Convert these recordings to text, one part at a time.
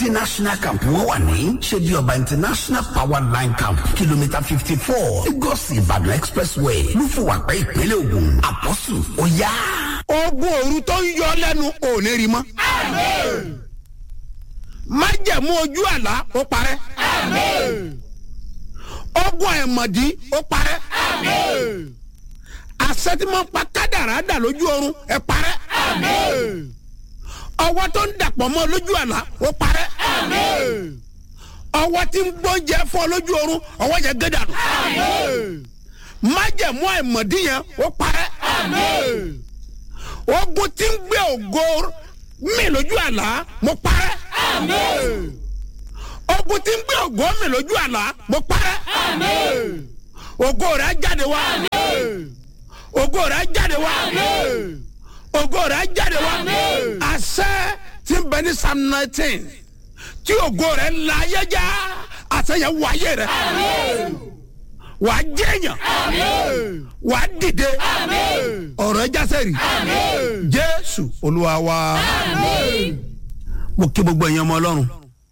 international camp wọn wà ní ṣebí ọba international power line camp kìlómítà fifty four lagos ìbàdàn expressway lúfùwàpẹ́ ìpínlẹ̀ ògùn àpọ́sù ó yá. ogun òru tó ń yọ lẹ́nu ò ní rí mọ́. májẹ̀mú ojú àlá ó parẹ́. ogun ẹ̀mọ̀dí ó parẹ́. àṣetìmọ̀ pa kádàrá dà lójú oorun ẹ̀ parẹ́. ọwọ́ tó ń dàpọ̀ mọ́ lójú àlá ó parẹ́. ọwọ́ tí ń gbóúnjẹ fún ọ lójú oorun ọwọ́ yẹn gé dànù. májẹ̀mú ẹ̀mọ̀dí yẹn ó parẹ́. ogun tí ń gbé ògo mi lójú àlá mo parẹ́. ogun tí ń gbé ògo mi lójú àlá mo parẹ́. ògo rẹ̀ jáde wá. ògo rẹ̀ jáde wá. ògo rẹ̀ jáde wá. àṣẹ tí ń bẹ ní psalm nineteen tí ògo rẹ̀ la ayé já àṣẹ yẹn wọ ayé rẹ̀. wàá jẹ́yàn. wàá dìde. ọ̀rọ̀ ẹ jásẹ̀ rí. jésù olúwa wa. mo kí gbogbo ẹ̀yin ọmọ ọlọ́run.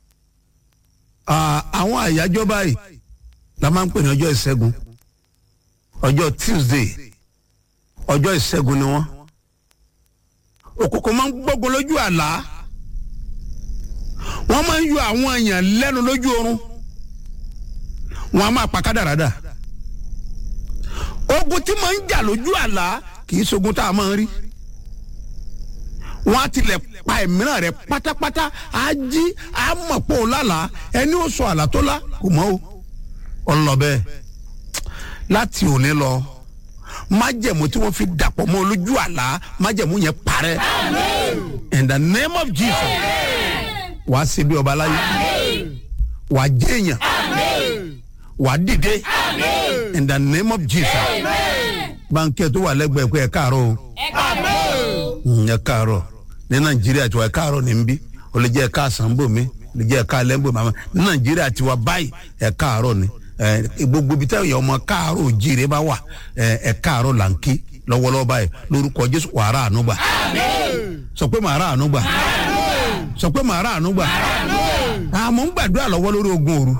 Ah, àwọn àyájọ́ báyìí la máa ń pè ní ọjọ́ ìṣẹ́gun ọjọ́ tuesday ọjọ́ ìṣẹ́gun ni wọ́n òkùnkùn máa ń gbógun lójú àlá wọ́n máa ń yọ àwọn èèyàn lẹ́nu lójú oorun wọ́n á máa pa kádàrádà ogun tí máa ń jà lójú àlá kì í ṣogun tá a máa ń rí wọ́n á tilẹ̀ pa ẹ̀míràn rẹ̀ pátápátá á jí á mọ̀ pé ó lálàá ẹni ó sọ àlá tó lá kò mọ́ o ọlọ́bẹ̀ láti òní lọ májẹ̀mú tí wọ́n fi dàpọ̀ mọ́ lójú àlá májẹ̀mú yẹn parẹ́ in the name of jesus wàá ṣe bí ọba láyé wàá jẹ́yàn wàá dìde in the name of jesus báńkẹ́ tó wà lẹ́gbẹ̀ẹ́ pé ẹ káàárọ̀ o Mm, ẹ káàárọ̀ ní nàìjíríà tiwa ẹ káàárọ̀ ní nbí o lè jẹ́ ẹ káàsán bò mí o lè jẹ́ ẹ káàlẹ́ bò mí ní nàìjíríà tiwa báyìí ẹ káàárọ̀ ni ẹ gbogbo ibi táwọn ọmọ káàárọ̀ òjìrè bá wà ẹ ẹ káàárọ̀ là ń kí lọ́wọ́lọ́wọ́ báyìí lórúkọ jésù wàá rà àánú gbà sọ pé màá rà àánú gbà sọ pé màá rà àánú gbà àmọ́ ń gbàdúrà lọ́wọ́ lórí ogun òru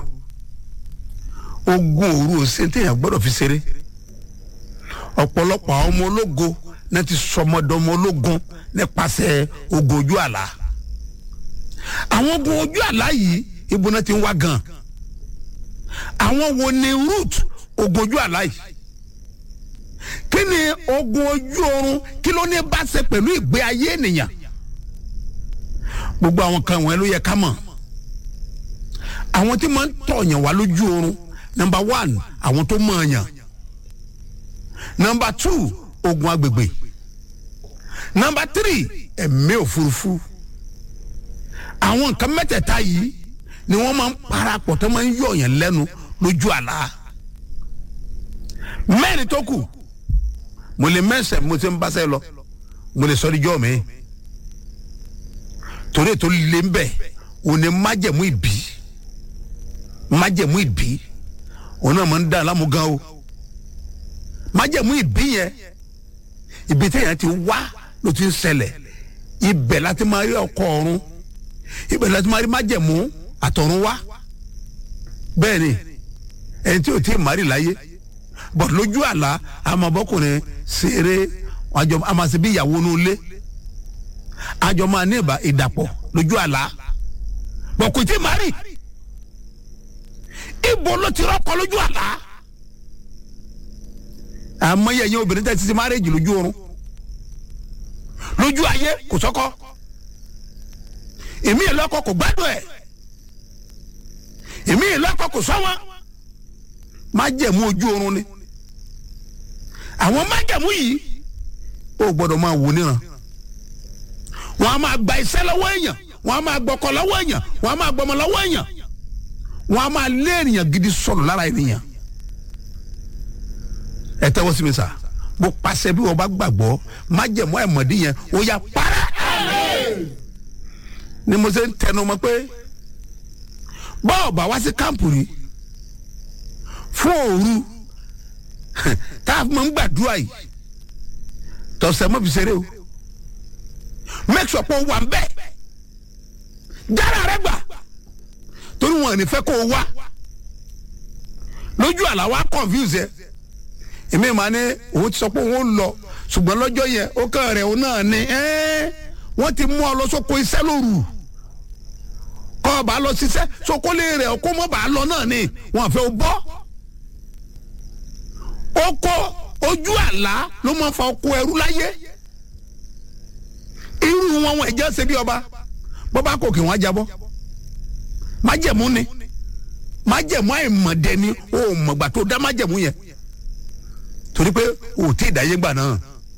ogun òru ò sí téèyàn gbọ́dọ̀ fi ṣeré ọ̀pọ̀lọpọ̀ àwọn ọmọ ológo náà ti sọmọdọmọ ológun nípasẹ̀ ogun ojú àlá àwọn ogun ojú àlá yìí ibo náà ti ń wá gan àwọn wo ni root ogun ojú àlá yìí kí ni ogun ojú oorun kí ló ní bá ṣe pẹ̀lú ìgbé ayé ènìyàn gbogbo àwọn kan wọ̀nyẹn ló yẹ ká mọ̀ àwọn tí máa ń tọ̀yàn wá lójú oorun number one àwọn tó mọ̀ ọ̀yàn number two ogun agbègbè number three ẹ̀mí òfurufú àwọn nǹkan mẹ́tẹ̀ẹ̀ta yìí ni wọ́n máa ń parapọ̀ tó máa ń yọ̀yàn lẹ́nu lójú àlá mẹ́rin tó kù mo lè mẹ́sẹ̀ mo ti ń báṣẹ́ lọ mo lè sọ ní jọ́ mi torí ètò lè ń bẹ̀ òun ni májẹ̀mú ìbí májẹ̀mú ìbí òun náà máa ń dá alámú gan o májẹ̀mú ìbí yẹn ibi téèyàn ti wá ló ti ń ṣẹlẹ̀ ibẹ̀ láti máa rí ọkọ ọ̀run ibẹ̀ láti máa rí májẹ̀mú àtọ̀run wá bẹ́ẹ̀ ni ẹni tí ò tí ì márì láyé bọ̀ lójú àlá àmọ̀bọ́kùnrin ṣeré àjọ àmàṣe bí ìyàwó inú ilé àjọ máa ní ìbá ìdàpọ̀ lójú àlá bọ̀ kò tí ì márì ibo ló ti rọ́kọ lójú àlá àmọ́ yẹ ẹ̀yin obìnrin tẹ́ ti ti márèjì lójú oorun lójú ayé kò sọ́kọ́ èmi ìlọ́kọ kò gbádùn ẹ̀ èmi ìlọ́kọ kò sọ́wọ́n májẹ̀mú ojú oorun ni àwọn májẹ̀mú yìí ó gbọ́dọ̀ máa wò níran wọ́n á máa gba iṣẹ́ lọ́wọ́ èèyàn wọ́n á máa gbọ́kọ lọ́wọ́ èèyàn wọ́n á máa gbọ́mọ lọ́wọ́ èèyàn wọ́n á máa lé ènìyàn gidi sọ̀rọ̀ lára ènìyàn ẹ tẹ́wọ́ sí mi sà mo pàṣẹ bí wọ́n bá gbàgbọ́ májẹ̀mú ẹ̀mọ̀dí yẹn ó yà para ni mo ṣe ń tẹnu mọ́ pé bọ́ọ̀ bá wá sí kámpù rí fún òru tá a máa ń gbàdúrà yìí tọ̀sẹ̀ mọ́ fi ṣeré o make sure pé o wà ń bẹ́ẹ̀ jára rẹ gbà wọn ní fẹ́ kó o wá lójú àlá wa confuse ẹ èmi máa ní òun ti sọ pé òun ò lọ ṣùgbọ́n lọ́jọ́ yẹn ó kàn rẹ̀ òun náà ni wọ́n ti mú ọ lọ sóko iṣẹ́ lóru kọ́ ọ bá lọ ṣiṣẹ́ sokólé rẹ̀ kó mọ́ bá lọ náà ni wọ́n fẹ́ o bọ́ ó kó ojú àlá ló máa fa ọkọ ẹrú láyé irú wọn wọn ẹ̀jẹ̀ ṣe bí ọba bọ́bá kò kí wọ́n jábọ́ májẹ̀mú ni májẹ̀mú àìmọ̀dẹ ni o mọ̀gbà tó dá májẹ̀mú yẹn torí pé o tí ì dáyé gbà náà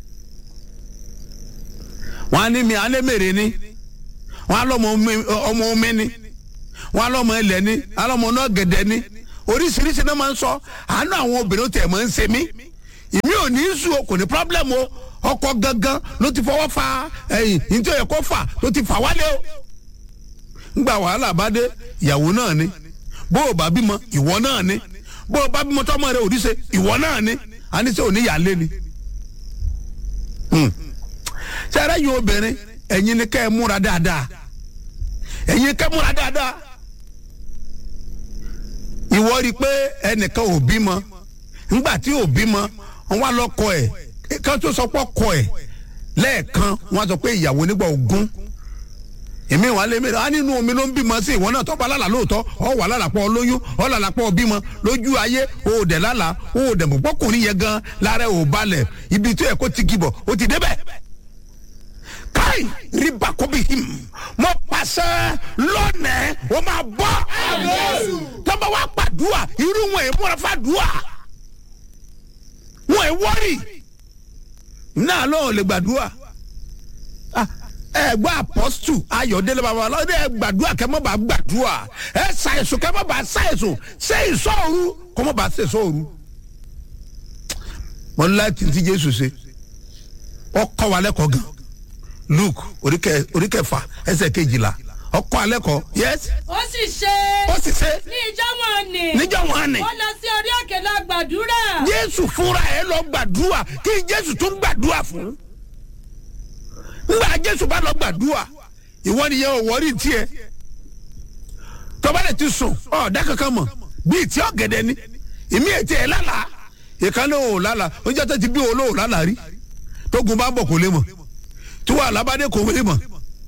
wọn á ní mi á lé mèrè ni wọn á lọ́mọ ọmọ omi ni wọn á lọ́mọ ẹlẹ́ ni á lọ́mọ náà gẹ̀dẹ̀ ni oríṣiríṣi náà máa ń sọ àánú àwọn obìnrin tẹ̀ máa ń ṣe mí ìmí ò ní í sùn o kò ní problem o ọkọ gangan ló ti fọwọ́ fa ẹ̀yìn nítorí ẹ̀kọ́ fà ló ti fà wálé o ngbà wàhálà bá dé ìyàwó náà ni bó o bá bímọ ìwọ náà ni bó o bá bímọ tọmọ rẹ òdìṣe ìwọ náà ni àníṣe òní yàlé ni. sẹ́rẹ́ yìí obìnrin ẹ̀yin ni kẹ́ ẹ múra dáadáa ẹ̀yin kẹ́ ẹ múra dáadáa ìwọ rí i pé ẹnìkan ò bímọ ńgbà tí ò bímọ wọn wá lọkọ ẹ kan tó sọ pé ọkọ ẹ lẹ́ẹ̀kan wọn sọ pé ìyàwó nígbà ogún èmi wà lé mẹ́rin á nínú omi ló ń bímọ sí ìwọ náà tọ́ba lálàá lóòótọ́ ọ wà lálàpọ̀ lóyún ọ lálàpọ̀ bímọ lójú ayé o ò dẹ̀ lálàá o ò dẹ̀ mọ̀ pọ́kùnrin yẹn gan lára ò balẹ̀ ibi tó yẹ kó ti kibọ̀ o ti débẹ̀. káì rí bakobi him mo pàṣẹ lónìí o máa bọ́ tọ́ba wa gbàdúrà irú wọn èèmú rẹ fàdúrà wọn è wọ́rì náà lọ́wọ́ lè gbàdúrà ẹ gbọ́ apọ́sítù ayọ̀délé babalọ́ ẹ gbàdúrà kẹ́ mọ́ bá gbàdúrà ẹ ṣàìsùn kẹ́ mọ́ bá ṣàìsùn ṣé ìṣòru kọ́ mọ́ bá ṣe ìṣòru. mo ní láti ti jésù ṣe ọkọ wa lẹ́kọ̀ọ́ gan luke oríkẹfà ẹsẹ̀ kejìlá ọkọ alẹ́kọ̀ọ́ yes. ó sì ṣe. ó sì ṣe. ní ìjọ wọn ni. níjọ́ wọn ni. ó lọ sí orí òkè lọ gbàdúrà. jésù fúnra ẹ lọ gbàdúrà kí jésù tún gbàdúrà fún ngba jésù bá lọ gbàdúrà ìwọ nìyẹn ò wọrí tiẹ tọba lè ti sùn ọ dákankan mọ bíi tí ọgẹdẹ ni ìmí ètí ẹ lálàá ìkànnì ò lálàá oúnjẹ tó ti bí olóò lálàá rí tógun bá bọ̀ kò lè mọ̀ tí wàá lábàdé kò lè mọ̀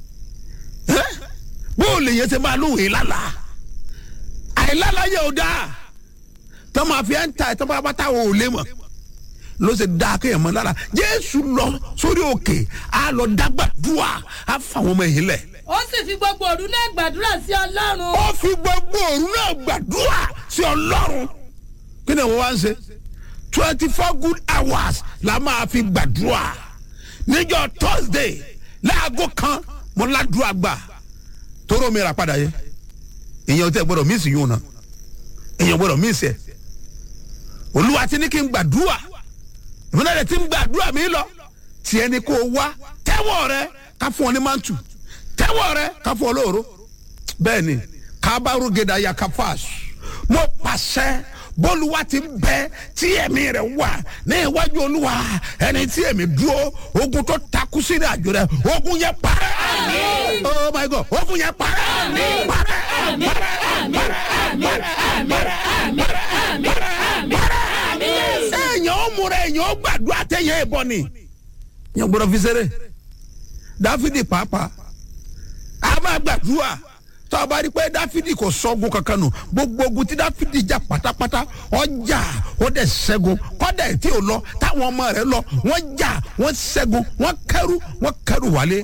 bó lè yẹ ṣe máa lóhùn lálàá àìlálàá yẹ ò dáa tọ́ máa fi ẹ́ ń ta ẹ̀ tọ́ bá bá ta ò lè mọ̀ ló ṣe dá kéèyàn mọ lára jésù lọ sórí òkè á lọ dágbàdúrà á fà wọn ọmọ yìí lẹ. ó sì fi gbogbo òru náà gbàdúrà sí ọlọ́run. ó fi gbogbo òru náà gbàdúrà sí ọlọ́run. kí ni wọ́n wá ń ṣe twenty four good hours la máa fi gbàdúrà níjọ́ thursday láago kan mo ládùúgbà gbà tóró mi rà padà yẹ èèyàn tẹ gbọdọ̀ mísì yóò na èèyàn gbọdọ̀ mísì ẹ olúwa ti ní kí n gbàdúrà ìmúná rẹ ti ń gbàdúrà mi lọ tiẹ̀ ni kò wá tẹ́wọ̀ rẹ ká fún ọ ní mantu tẹ́wọ̀ rẹ ká fún ọ lóòró bẹ́ẹ̀ ni kábàárù gèdè ya kafas mo pàṣẹ bólúwa ti bẹ tí ẹ̀mí rẹ̀ wà ní iwájú olúwa ẹni tí ẹ̀mí dúró ogun tó takú sí ní àjò rẹ̀ ogun yẹn parẹ́ oh my god ogun yẹn parẹ́ parẹ́ parẹ́ parẹ́ parẹ́ parẹ́ parẹ́ èèyàn ó múra èèyàn ó gbàdúrà téèyàn ìbọn ni yẹn gbọdọ̀ fi ṣeré dáfídì pàápàá a máa gbàdúrà tó a bá rí pé dáfídì kò sọ́gun kankan nù gbogbo ogun tí dáfídì jà pátápátá ọjà ó dẹ̀ ṣẹ́gun kọ́dà tí ò lọ táwọn ọmọ rẹ̀ lọ wọ́n jà wọ́n ṣẹ́gun wọ́n kẹ́rù wọ́n kẹ́rù wálé.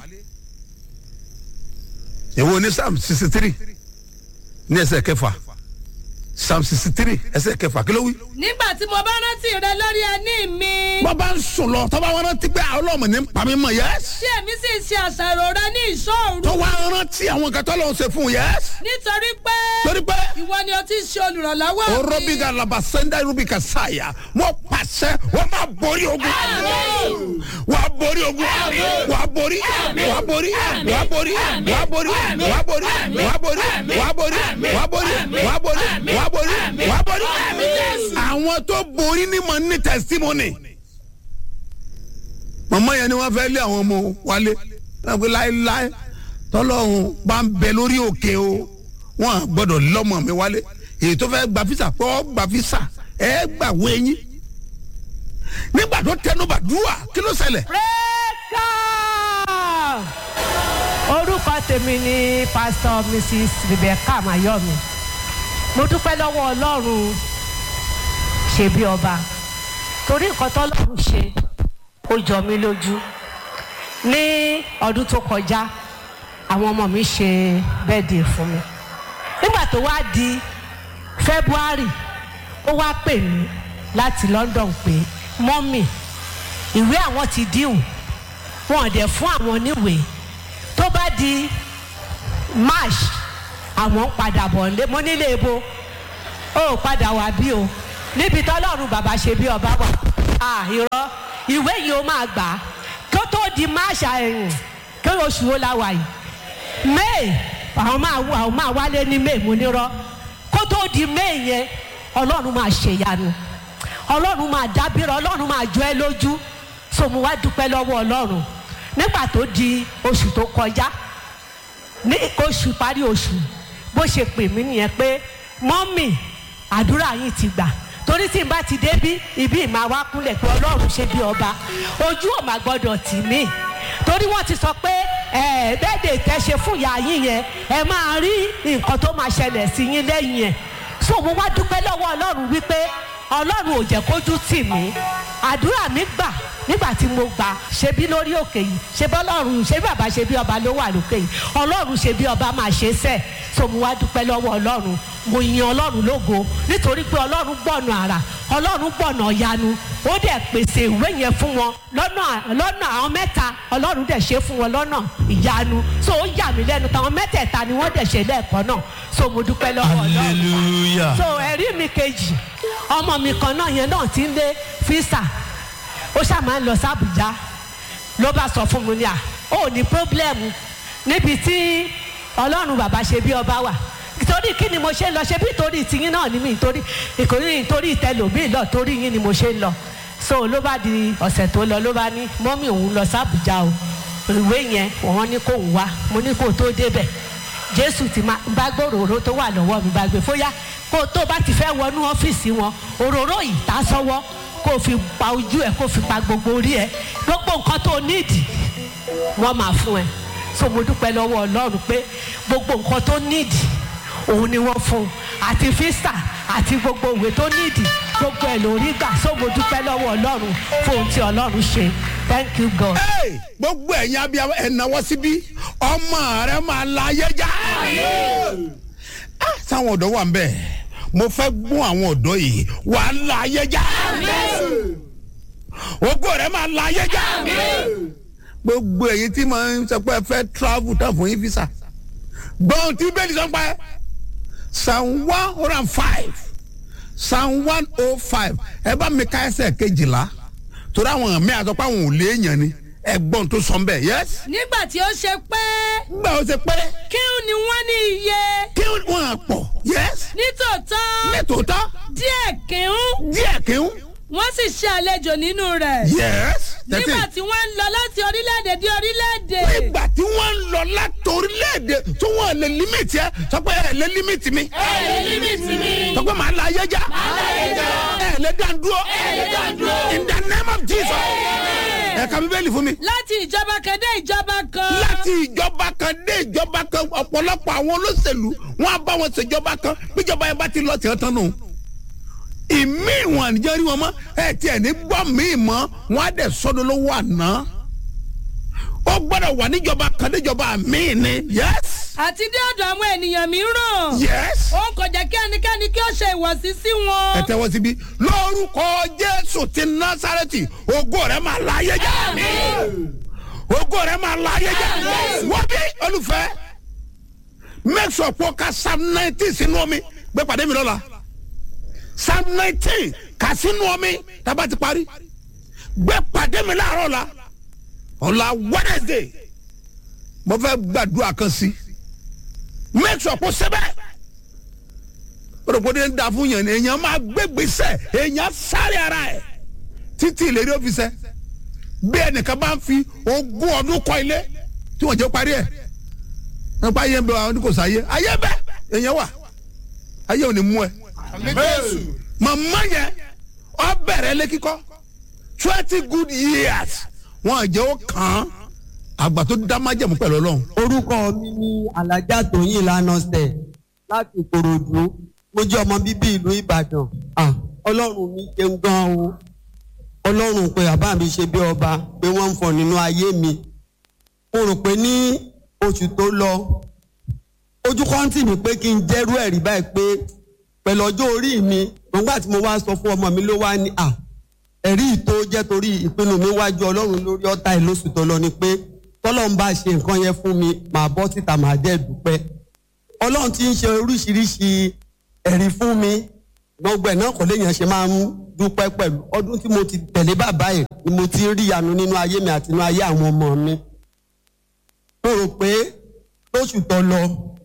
èwo ní psalm sixty three ní ẹsẹ̀ kẹfà psalm sixty three ẹsẹ̀ kẹfà kí ló wí. nígbà tí mo bá rántí rẹ lórí ẹní mi. wọ́n bá ń sùn lọ tọ́ba wọn rántí pé ọlọ́mọ ní pàmí mọ̀ yẹ́s. tí èmi sì ṣe àṣàrò rẹ ní ìṣòro. tó wá rántí àwọn nǹkan tó lọ́wọ́ ṣe fún yẹ́s. nítorí pé. torí pé. ìwọ ni o ti ṣe olùrànlọ́wọ́ mi. orobi ka laba senda irubi ka saya mo pàṣẹ wọ́n máa borí ogun. wà á borí ogun. wà á borí. wà á borí. wà á borí. wà á borí. wà á borí. wà á borí. wà á borí. wà á borí. wà á borí. wà á borí. wà á borí. àwọn tó borí ni mo ní testimony. màmá yẹn ni wọ́n fẹ́ lé àwọn ọmọ wálé wọ́n pe láéláé tọ́lọ́hún bá ń bẹ lórí òkè o wọn à gbọ́dọ̀ lọ́mọ mi wálé èyí tó fẹ́ gba fisa pọ́ gba fisa ẹ gbà wọ ẹyin nígbà tó tẹnubà dùwà kí ló ṣẹlẹ̀. Praise God! orúkọ tèmi ni pastor mrs rebecca mayomi mo dúpẹ́ lọ́wọ́ ọlọ́run ṣe bí ọba torí nǹkan tọ́lọ́run ṣe ó jọ mí lójú ní ọdún tó kọjá àwọn ọmọ mi ṣe bẹ́ẹ̀dì fún mi nígbà tó wá di february ó wá pè mí láti london pé mọ́mì ìwé àwọn ti díhùn wọn ò dẹ̀ fún àwọn níwèé tó bá di march àwọn ń padà bọ̀ nílé mo nílé ebo ó padà wá bí o níbi tọ́lọ́run bàbá ṣe bí ọba wà á irọ́ ìwé yìí ó máa gbà á kó tó di march ẹ̀yìn kí oṣù wo la wà yìí may àwọn máa wá àwọn máa wálé ní may mo nírọ́ kó tó di may yẹn ọlọ́run máa ṣèyanu ọlọ́run máa dábìrọ̀ ọlọ́run máa jọ ẹ́ lójú so mo wá dúpẹ́ lọ́wọ́ ọlọ́run nígbà tó di oṣù tó kọjá ní oṣù parí oṣù bó ṣe pè mí nìyẹn pé mọ́mì àdúrà yín ti gbà torí tí n bá ti débí ibi ìmáa wá kúnlẹ̀ pé ọlọ́run ṣe bí ọba ojú ò má gbọ́dọ̀ tì mí torí wọ́n ti sọ pé ẹ bẹ́ẹ̀dẹ̀ tẹ́ ṣe fún ìyá yín yẹn ẹ máa rí nǹkan tó máa ṣẹlẹ̀ sí yín lẹ́yìn ẹ̀ so mo wá dúpẹ́ lọ́wọ́ ọlọ́run wípé ọlọ́run ò jẹ́ kójú tì mí àdúrà mi gbà nígbà tí mo gbà ṣe bí lórí òkè yìí ṣe bí ọlọ́run ṣe bí bàbá ṣe bí ọba ló wà lókè yìí ọlọ́run ṣe bí ọba máa ṣe sẹ́ẹ̀ so mo wá dúpẹ́ lọ́wọ́ ọlọ́run mo yin ọlọ́run lógo nítorí pé ọlọ́run gbọ̀nà àrà ọlọ́run gbọ̀nà ìyanu ó dẹ̀ pèsè ìwé yẹn fún wọn lọ́nà lọ́nà àwọn mẹ́ta ọlọ́run dẹ̀ ṣe fún wọn lọ́nà ìyanu so ó yà mí lẹ́nu táwọn mẹ́tẹ̀ẹ̀ta ni wọ́n dẹ̀ ṣe lẹ́ẹ̀kan náà so mo dúpẹ́ lọ́wọ́ ọlọ́run hallelujah. so ẹ̀rí mi kejì ọmọ mi kan náà yẹn náà ti ń lé físà ó ṣáà máa ń lọ sí Àbújá ló bá sọ fún mi ní à ó ní pírọ́blẹ́mù níbi tí ọlọ́run bàbá ṣe bí ọba wà torí kí ni mo ṣe ń lọ ṣe bí torí tiyín náà ni mi torí ìkòrí torí ìtẹlòmíì lọ torí yín ni mo ṣe ń lọ so ló bá di ọ̀sẹ̀ tó lọ ló bá ní mọ́mí òun lọ sí Àbújá o ìwé yẹn wọ́n ní kó wá mo ní kó tó débẹ̀ jésù ti máa bá gbé òróró tó wà lọ́wọ́ mi bá gbé fóyá kó tó bá ti fẹ́ wọnú ọ́fíìsì wọn òróró yìí tá sọ́wọ́ kó o fi pa ojú ẹ̀ kó o fi pa gbogbo orí ẹ̀ gbogbo nǹkan tó nídìí wọ́n máa fún ẹ so mo dúpẹ́ lọ́wọ́ ọlọ́run pé gbogbo nǹkan tó nídìí òun ni wọ́n fún un àti físà àti gbogbo òwe tó nídìí gbogbo ẹ̀ lórí gbà so mo dúpẹ́ lọ́wọ́ ọlọ́run fún ohun tí ọlọ́run ṣe thank you god. Hey, gbogbo ẹ̀yin abiyamọ ẹ̀ náwó síbí ọmọ rẹ máa la ayé já. Ah, sáwọn ọ̀dọ́ wà ń bẹ̀ mo fẹ́ gún àwọn ọ̀dọ́ yìí wà á la ayé já. ògo rẹ máa la ayé já. gbogbo ẹ̀yin tí mo ń sọ pé ẹ fẹ́ travel tán fún yín visa gbọ́n tí bẹ́ẹ̀ni sọ pé psalm one hundred and five psalm one oh five ẹ bá mi ká ẹsẹ̀ kejìlá torí àwọn mi àtọ́ pé àwọn ò léèyàn ni ẹ̀gbọ́n tó sọ bẹ́ẹ̀ yes. nígbà tí ó ṣe pé gbà ó ṣe pé kí ni wọ́n ní iye kí wọ́n á pọ̀ yes. nítòótọ́ nítòótọ́ díẹ̀ kìún díẹ̀ kí ń wọ́n sì ṣe àlejò nínú rẹ̀ yes. nígbà tí wọ́n ń lọ láti orílẹ̀-èdè dé orílẹ̀-èdè nígbà tí wọ́n ń lọ láti orílẹ̀-èdè tó wọ́n lè límìtì ẹ sọ pé ẹ lè límìtì mi. ẹ lè límìtì mi sọ pé màá la ayé já. láyé jọ ẹ lè dán dúró. ẹ lè dá dúró in the name of jesus. ẹ ka bíbélì fún mi. láti ìjọba kan dé ìjọba kan láti ìjọba kan dé ìjọba kan ọ̀pọ̀lọpọ̀ àwọn olóṣèlú wọn á bá wọn ṣèjọba kan bíjọba yẹn bá ti lọ tiẹ̀ tán nù. ìmí ìwọ̀n àníjẹ́ rí wọn mọ́ ẹ tiẹ̀ ní gbọ́ míì mọ́ wọn á dẹ̀ sọ́dọ̀ lówó àná. ó gbọ́dọ̀ wà níjọba kan níjọba míì ni yes àti dé ọ̀dọ̀ àwọn ènìyàn mìíràn yes. ó kò jẹ́ kí ẹnikẹ́ni kí ó ṣe ìwọ̀sí sí wọn. ẹ tẹ́wọ́ síbí lórúkọ jésù ti násàrẹ́tì ògo rẹ̀ máa la ayé já ògo rẹ̀ máa la ayé já wọ́n bí olùfẹ́ make sure pé o ka psalm nineteen sínú omi gbé pàdé mi lọ́la psalm nineteen kà sínú omi tábà ti parí gbé pàdé mi láàárọ̀ la ọ̀la wednesday mo fẹ́ gbàdúrà kan sí make sure pé o sẹ́bẹ̀ rògbòdì ń da fún yẹn ni èèyàn máa gbégbèsè èèyàn sáré ara ẹ̀ títí ìlérí òfìsẹ́ bí ẹnìkan bá ń fi ogún ọdún kọ́ ilé tí wọ́n jẹ́ parí ẹ̀ nípa ayé ń bẹ àwọn oníkòsó ayé ayé bẹ èèyàn wà ayé ò ní mú ẹ màmá yẹn ọ bẹ̀rẹ̀ lé kíkọ́ twenty good years wọn jẹ́ ó kàn án àgbà tó dá májẹ̀mú pẹ̀lú ọlọ́run orúkọ mi ní alájà tóyìn lánàṣẹ láti ìkòròdú mo jẹ́ ọmọ bíbí ìlú ìbàdàn Ah, ọlọ́run mi ṣeun gan o ọlọ́run pé bàbá mi ṣe bí ọba pé wọ́n ń fọ nínú ayé mi mo rò pé ní oṣù tó lọ ojú kọ́ńtì mi pé kí n jẹ́rú ẹ̀rí báyìí pé pẹ̀lú ọjọ́ orí mi nígbà tí mo wá sọ fún ọmọ mi ló wá ní à ẹ̀rí ìtó jẹ́ torí ìpinnu mi wájú ọlọ́run lórí ọ̀tá ìlóṣù tó lọ ni pé tọ́lọ́run bá ṣe nǹkan yẹn fún mi màá bọ́ síta màá dẹ́ dúpẹ́ ọlọ́run ti ń ṣe oríṣiríṣi ẹ̀rí fún mi gbogbo ẹ̀ náà kò léèyàn ṣe máa ń dúpẹ́ pẹ̀lú ọdún tí mo ti tẹ̀lé bàbá ẹ̀ ni mo ti rí ìyanu nínú ayé mi àti nínú ayé àwọn ọmọ mi mo rò pé lóṣù tó lọ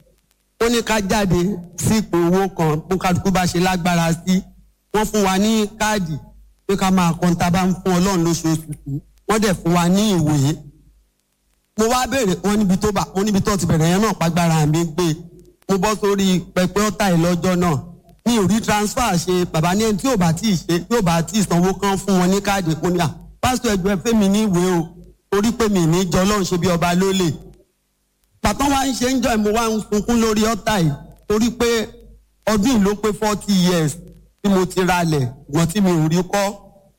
ó ní ká jáde sí ipò owó kan bó kálukú bá ṣe lágbára sí wọ́n fún wa ní káàdì pé ká máa kọ́ tá a bá ń fún ọlọ́run lóṣooṣù sí wọ́n dẹ̀ fún wa ní ìwé mo wá béèrè wọn níbi tó bá wọn níbi tó ti bẹ̀rẹ̀ yẹn náà pàgbára mi gbé mo bọ́ sórí pẹpẹ ọ̀tá ìlọ́jọ́ náà mi ò rí transfer ṣe bàbá ní ẹni tí ò bá tí ì ṣe tí ò bá tí ì sanwó kan fún wọn ní káàdì mo ní à pásítọ̀ ẹgbẹ́ fẹ́ mi ní ìwé o torí pé mi ní jọ ọlọ́run ṣe bí ọba lólè pàtó wa ń ṣe ń jọ ẹ̀ mo wá ń sunkún lórí ọ̀tá yìí torí pé ọdún yìí ló pé forty years tí mo ti ralẹ̀ ṣùgbọ́n tí mi ò rí kọ́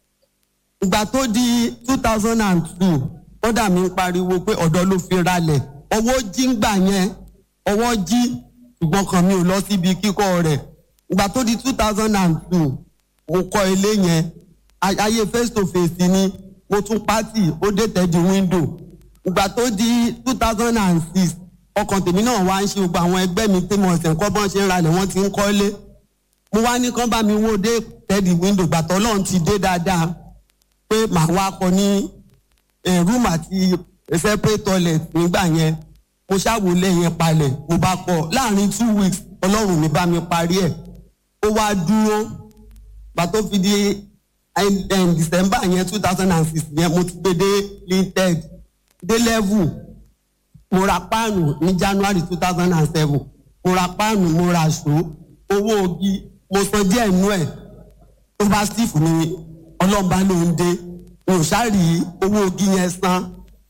ìgbà tó di two thousand and two kódà mi ń pariwo pé ọ̀dọ́ ló fi ralẹ̀ ọwọ́ jí ń gbà yẹn ọwọ́ jí ṣùgbọ́n kan mi ò lọ síbi kíkọ́ rẹ̀ ìgbà tó di two thousand and two mo kọ́ ilé yẹn Ay- ayé face to face ni mo tún pátì ó dé tẹ́jú window ìgbà tó di two thousand and six ọkàn tèmi náà wá ń ṣe gbogbo àwọn ẹgbẹ́ mi tí mo ṣẹ̀ ń kọ́ bọ́n ṣe ń ralẹ̀ wọ́n ti ń kọ́lé mo wá ní kán bá mi wó dé tẹ́jú window gbàtọ́ ọlọ́run ti dé dáadáa pé màá wá kọ ní eh, room àti separate toilet nígbà yẹn mo ṣàwọlé yẹn palẹ̀ mo bá kọ láàrin two weeks ọlọ́run mi bá mi parí ẹ̀ ó wá dúró gbà tó fi di eh, eh, december yẹn two thousand and six yẹn mo ti gbé dé linted dé level mo ra páànù ní january two thousand and seven mo ra páànù mo ra aṣọ owó ogi mo san díẹ̀ nú ẹ̀ tó bá steve ni ọlọ́mba ló ń dé mi ò ṣáàrì owó ogi yẹn san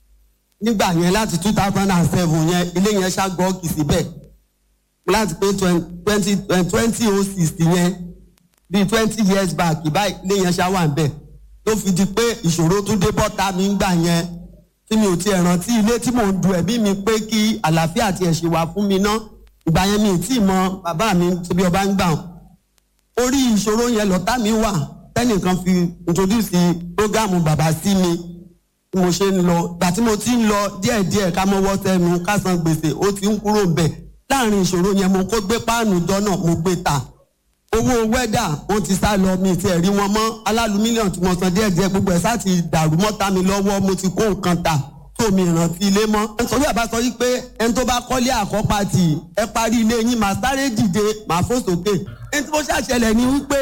nígbà yẹn láti two thousand and seven yẹn ilé yẹn ṣàgọ́ọ̀kì síbẹ̀ láti pé twenty twenty oh six yẹn bíi twenty years back báyìí ilé yẹn ṣá wà ń bẹ̀ tó fi di pé ìṣòro tún dé bọ́ta mi ń gbà yẹn tí mi ò tiẹ̀ rántí ilé tí mò ń du ẹ̀mí mi pé kí àlàáfíà tiẹ̀ ṣe wà fún mi ná ìgbà yẹn mi ì tí ì mọ bàbá mi ṣe bí ọba ń gbà wọn orí ìṣòro yẹn lọ́tà mi wà tẹ́nìkan fi introduce programu bàbá sí mi bí mo ṣe ń lọ ìgbà tí mo ti ń lọ díẹ̀díẹ̀ ká mọ́wọ́ sẹ́nu ká san gbèsè ó ti ń kúrò bẹ̀ láàrin ìṣòro yẹn mo kó gbé páànù jọ náà mo gbé ta owó wẹ́dà wọ́n ti sá lọ mi tiẹ̀ rí wọn mọ́ alálù mílíọ̀nù tí mo san díẹ̀díẹ̀ gbogbo ẹ̀ sá ti dàrú mọ́ta mi lọ́wọ́ mo ti kó nǹkan ta tó mi rántí ilé mọ́. sọ́jú àbá sọ wípé ẹni tó bá kọ́lé àkọ́pá tì ẹ parí ilé yín màá sáré dìde màá fò sókè. ẹni tí mo ṣàṣẹlẹ̀ ni wípé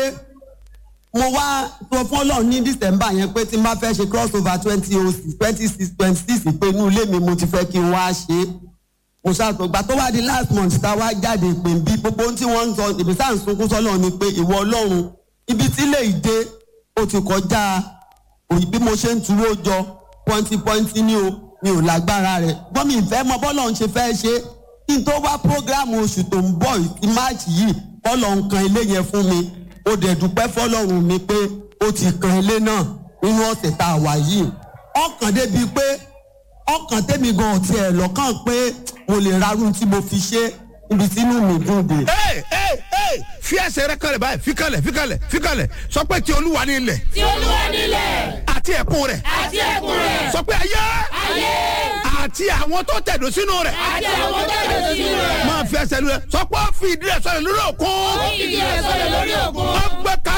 mo wá sọ fún ọlọ́run ní december yẹn pé tí n bá fẹ́ ṣe cross over twenty oh six twenty six twenty six pé inú ilé mi mo ti fẹ́ kí n wá ṣe é mo ṣàtọ̀gbà tó wá di last month tá a wá jáde pé bí gbogbo ohun tí wọ́n ń sọ ìbí sáà ń sunkún sọ́lọ́ ni pé ìwọ ọlọ́run ibi tí lè dé ó ti kọjá òyì bí mo ṣe ń tuwó jọ pọ́ńtì pọ́ńtì ní o mi ò lágbára rẹ̀ gbọ́n mi ìfẹ́ mọ bọ́lọ̀ ń ṣe fẹ́ ṣe kí n tó wá prógráàmù oṣù tó ń bọ̀ ti máàcì yìí bọ́lọ̀ ń kan ilé yẹn fún mi ó dẹ̀ dúpẹ́ fọlọ́run mi pé ó ti kan ilé náà nínú ọ̀sẹ̀ tá a wà yìí ọkàn débi pé ọkàn tèmi gan ọ̀tí ẹ̀ lọ́kàn pé mo lè rarú tí mo fi ṣe ibi tí inú mi dùn dé. Hey, hey, hey, fi ẹsẹ̀ rẹ kalẹ̀ báyìí fi kalẹ̀ fi kalẹ̀ fi kalẹ̀ sọ pé ti olúwa ní ilẹ̀ tí olúwa nílẹ̀ àti ẹ̀kún rẹ̀ àti ẹ̀kún rẹ̀ sọ pé ayé ayé àti àwọn tó tẹ̀dó sínú rẹ̀ àti àwọn tó lè sínú rẹ̀ máa fi ẹsẹ̀ lu rẹ̀ sọ pé ó fi ìdí rẹ̀ sọ̀rọ̀ lórí òkun ó fìdí rẹ̀ sọlẹ̀ lórí òkun ó gbẹ kárí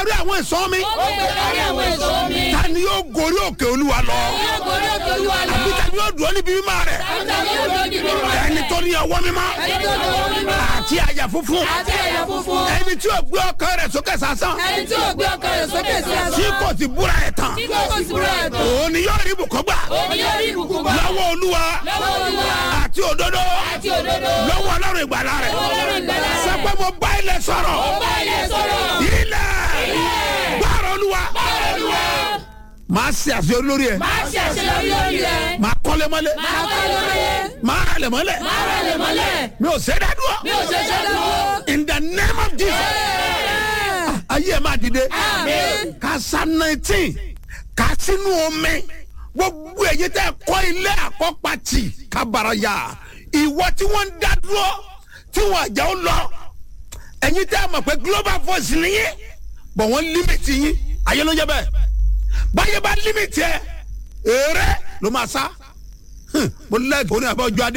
lórí àwọn ìsọ́ mi ó gbé lórí àwọn èso mi. ta ni yóò gorí òkè olúwa lọ yóò gorí òkè olúwa lọ. àbí ta ni yóò dúró níbi mímọ́ rẹ̀ àbúta ni yóò dúró níbi mímọ́ rẹ̀. ẹni tó ní ọwọ́ mímọ́ ẹni tó lọ́wọ́ mímọ́. àti àyà funfun àti ẹ̀yà funfun. ẹni tí yóò gbé ọkàn rẹ̀ sókè sásán ẹni tí yóò gbé ọkàn rẹ̀ sókè sí asán. tí kò ti búra ẹ̀ tán tí kò sì búra ẹ̀tọ́. òun ni yóò rí ibùkún gbà òun yóò rí ìbùkún gbà. lọ́wọ́ olúwa lọ́wọ́ olúwa. àti òdodo àti òdodo. lọ́wọ́ ọlọ́run ìgbàlá rẹ̀ Ọlọ́run ìgbàlà rẹ̀. sọ pé mo bá ilẹ̀ sọ̀rọ̀ ó bá ilé sọ̀rọ̀. ilẹ̀ gbàrọ̀ olúwa olúwa. máa ṣe àṣeyọrí lórí ẹ̀ máa ṣe àṣeyọrí lórí rẹ̀. máa kọ́lé mọ́lé máa kọ́ lórí. máa ralẹ̀ mọ́lẹ̀ máa rẹ̀ lè mọ́lẹ̀. mi ò ṣe é dádúró mi ò ṣe ṣe dúró. in the name of jesus ayé ẹ̀ máa dìde Àmín. kásá nineteen ká sínú omi gbogbo èyí tẹ́ kọ́ ilé àkọ́pàtì kábàárà ìwọ tí wọ́n ń dá dúró tí wọ́n àjà ó lọ ẹ̀yin tẹ́ mọ̀ pé global voice nìyí bọ̀ wọ́n límìtì yín ayé ló ń jẹ́ bẹ́ẹ̀ báyé bá límìtì ẹ̀ èrè ló máa sá mo lẹ́ẹ̀kì oní àbọ̀ ọjọ́ adé